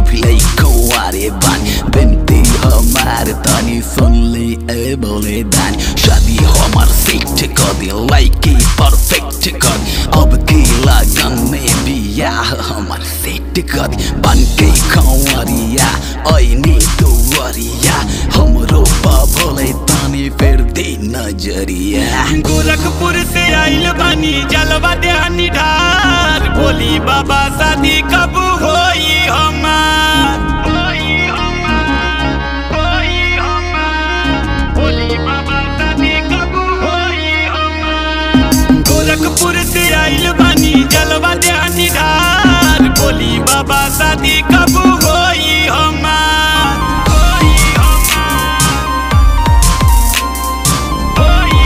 अभिलै कुंवारे बानी बिनती हमार तनी सुन ले ए बोले दानी शादी हमार सेट कर दे लाइकी परफेक्ट कर अब की लगन में बियाह हमार सेट कर बन के खवरिया ऐनी दुवरिया हमरो भोले तानी फेर दे नजरिया गोरखपुर से आइल बानी जलवा देहानी ढार बोली बाबा शादी कब होई हमार होई हमार, होई हमार। बोली बाबा शादी कब होई हमार। गोरखपुर से आइल बानी जलवा देहानी ढार बोली बाबा शादी कब होई हमार होई हमार, होई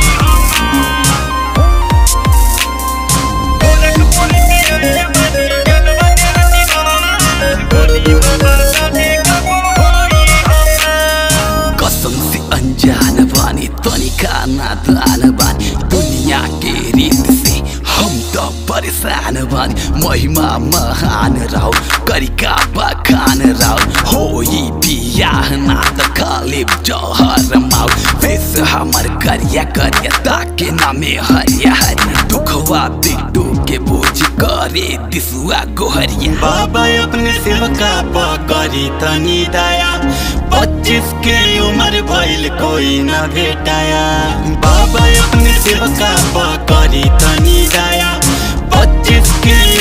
कसम से अनजान बानी तनिका नादान बानी दुनिया के रीत से हम तो परेशान बानी महिमा महान राव करिका बखान राव होई बियाह ना त खाली जहर माव फेस हमर करिया करिया ताके नामे हरिया हरिया दुखवा बिट्टू के बोझ करे दिसुआ गोहरिया बाबा अपने सेवका पकड़ी तनी दया पच्चीस के उम्र भइल कोई न भेटाया बाबा अपने सेवका पकड़ी तनी दया पच्चीस के